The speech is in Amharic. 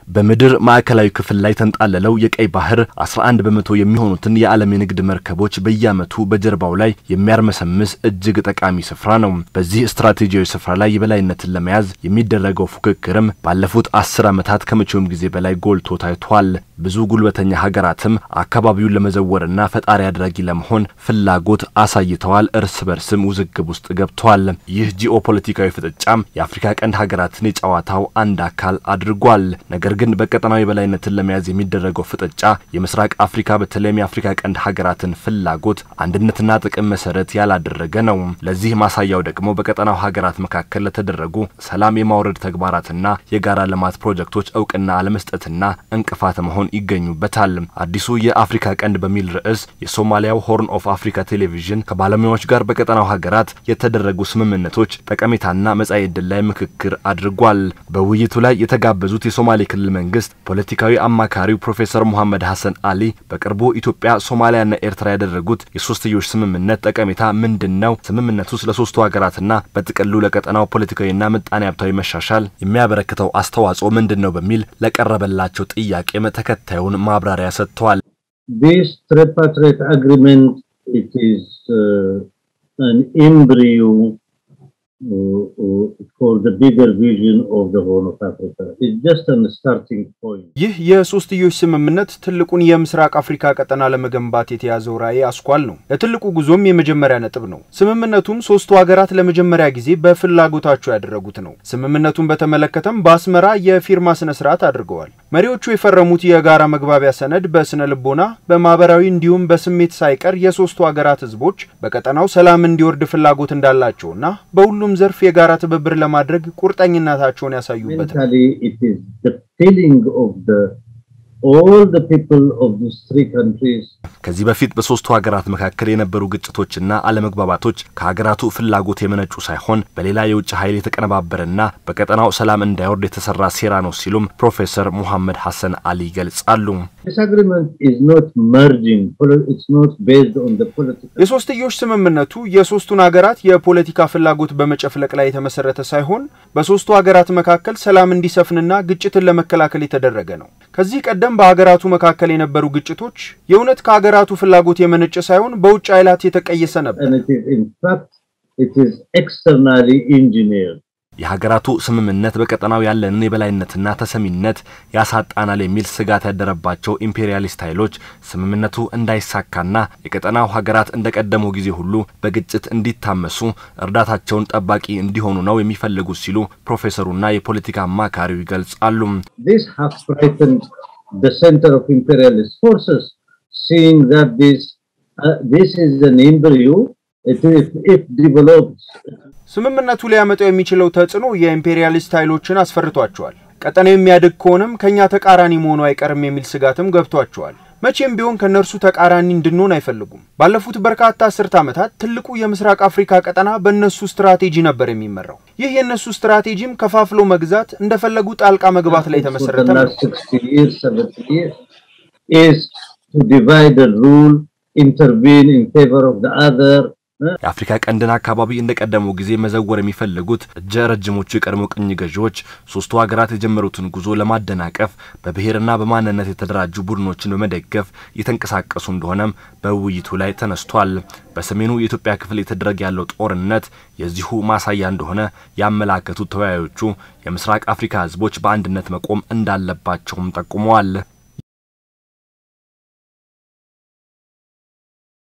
በምድር ማዕከላዊ ክፍል ላይ ተንጣለለው የቀይ ባህር 11 በመቶ የሚሆኑትን የዓለም የንግድ መርከቦች በየዓመቱ በጀርባው ላይ የሚያርመሰምስ እጅግ ጠቃሚ ስፍራ ነው። በዚህ ስትራቴጂያዊ ስፍራ ላይ የበላይነትን ለመያዝ የሚደረገው ፉክክርም ባለፉት አስር ዓመታት ከመቼውም ጊዜ በላይ ጎልቶ ታይቷል። ብዙ ጉልበተኛ ሀገራትም አካባቢውን ለመዘወርና ፈጣሪ አድራጊ ለመሆን ፍላጎት አሳይተዋል። እርስ በርስም ውዝግብ ውስጥ ገብተዋል። ይህ ጂኦፖለቲካዊ ፍጥጫም የአፍሪካ ቀንድ ሀገራትን የጨዋታው አንድ አካል አድርጓል። ነገር ግን በቀጠናዊ የበላይነትን ለመያዝ የሚደረገው ፍጥጫ የምስራቅ አፍሪካ በተለይም የአፍሪካ ቀንድ ሀገራትን ፍላጎት አንድነትና ጥቅም መሰረት ያላደረገ ነው። ለዚህ ማሳያው ደግሞ በቀጠናው ሀገራት መካከል ለተደረጉ ሰላም የማውረድ ተግባራትና የጋራ ልማት ፕሮጀክቶች እውቅና አለመስጠትና እንቅፋት መሆን ይገኙበታል። አዲሱ የአፍሪካ ቀንድ በሚል ርዕስ የሶማሊያው ሆርን ኦፍ አፍሪካ ቴሌቪዥን ከባለሙያዎች ጋር በቀጠናው ሀገራት የተደረጉ ስምምነቶች ጠቀሜታና መጻኢ ዕድል ላይ ምክክር አድርጓል። በውይይቱ ላይ የተጋበዙት የሶማሌ ክልል መንግስት ፖለቲካዊ አማካሪው ፕሮፌሰር ሙሐመድ ሐሰን አሊ በቅርቡ ኢትዮጵያ፣ ሶማሊያና ኤርትራ ያደረጉት የሶስትዮሽ ስምምነት ጠቀሜታ ምንድን ነው? ስምምነቱ ስለ ሶስቱ ሀገራትና በጥቅሉ ለቀጠናው ፖለቲካዊና ምጣኔ ሀብታዊ መሻሻል የሚያበረክተው አስተዋጽኦ ምንድን ነው? በሚል ለቀረበላቸው ጥያቄም ተከታዩን ማብራሪያ ሰጥተዋል። This tripartite agreement, it is uh, an embryo uh, uh, for the bigger vision of the Horn of Africa. It's just a starting point. ይህ የሶስትዮሽ ስምምነት ትልቁን የምስራቅ አፍሪካ ቀጠና ለመገንባት የተያዘው ራዕይ አስኳል ነው። ለትልቁ ጉዞም የመጀመሪያ ነጥብ ነው። ስምምነቱም ሶስቱ ሀገራት ለመጀመሪያ ጊዜ በፍላጎታቸው ያደረጉት ነው። ስምምነቱን በተመለከተም በአስመራ የፊርማ ስነ ስርዓት አድርገዋል። መሪዎቹ የፈረሙት የጋራ መግባቢያ ሰነድ በስነ ልቦና፣ በማህበራዊ እንዲሁም በስሜት ሳይቀር የሶስቱ ሀገራት ህዝቦች በቀጠናው ሰላም እንዲወርድ ፍላጎት እንዳላቸውና በሁሉም ዘርፍ የጋራ ትብብር ለማድረግ ቁርጠኝነታቸውን ያሳዩበት ነው። Mentally, it is the feeling of the all the people of these three countries ከዚህ በፊት በሶስቱ ሀገራት መካከል የነበሩ ግጭቶችና አለመግባባቶች ከሀገራቱ ፍላጎት የመነጩ ሳይሆን በሌላ የውጭ ኃይል የተቀነባበረና በቀጠናው ሰላም እንዳይወርድ የተሰራ ሴራ ነው ሲሉም ፕሮፌሰር ሙሐመድ ሐሰን አሊ ይገልጻሉ። This agreement is not merging. poli- It's not based on the political. የሶስትዮሽ ስምምነቱ የሶስቱን ሀገራት የፖለቲካ ፍላጎት በመጨፍለቅ ላይ የተመሰረተ ሳይሆን በሶስቱ ሀገራት መካከል ሰላም እንዲሰፍንና ግጭትን ለመከላከል የተደረገ ነው። ከዚህ ቀደም በሀገራቱ መካከል የነበሩ ግጭቶች የእውነት ከሀገራቱ ፍላጎት የመነጨ ሳይሆን በውጭ ኃይላት የተቀየሰ ነበር። And it is, in fact, it is externally engineered. የሀገራቱ ስምምነት በቀጠናው ያለንን የበላይነትና ተሰሚነት ያሳጣናል የሚል ስጋት ያደረባቸው ኢምፔሪያሊስት ኃይሎች ስምምነቱ እንዳይሳካና የቀጠናው ሀገራት እንደቀደመው ጊዜ ሁሉ በግጭት እንዲታመሱ እርዳታቸውን ጠባቂ እንዲሆኑ ነው የሚፈልጉት ሲሉ ፕሮፌሰሩና የፖለቲካ አማካሪው ይገልጻሉ። This has frightened the center of imperialist forces, seeing that this uh, this is an embryo. It, if, if developed, ስምምነቱ ሊያመጣው የሚችለው ተጽዕኖ የኢምፔሪያሊስት ኃይሎችን አስፈርቷቸዋል። ቀጠናው የሚያድግ ከሆነም ከእኛ ተቃራኒ መሆኑ አይቀርም የሚል ስጋትም ገብቷቸዋል። መቼም ቢሆን ከእነርሱ ተቃራኒ እንድንሆን አይፈልጉም። ባለፉት በርካታ አስርት ዓመታት ትልቁ የምስራቅ አፍሪካ ቀጠና በእነሱ ስትራቴጂ ነበር የሚመራው። ይህ የእነሱ ስትራቴጂም ከፋፍሎ መግዛት፣ እንደፈለጉ ጣልቃ መግባት ላይ for the የተመሰረተ ነው። last 60 years, 70 years, is to divide and rule, intervene in favor of the other. uh, የአፍሪካ ቀንድን አካባቢ እንደቀደመው ጊዜ መዘወር የሚፈልጉት እጀ ረጅሞቹ የቀድሞ ቅኝ ገዢዎች ሶስቱ ሀገራት የጀመሩትን ጉዞ ለማደናቀፍ በብሔርና በማንነት የተደራጁ ቡድኖችን በመደገፍ እየተንቀሳቀሱ እንደሆነም በውይይቱ ላይ ተነስቷል። በሰሜኑ የኢትዮጵያ ክፍል የተደረገ ያለው ጦርነት የዚሁ ማሳያ እንደሆነ ያመላከቱት ተወያዮቹ የምስራቅ አፍሪካ ሕዝቦች በአንድነት መቆም እንዳለባቸውም ጠቁመዋል።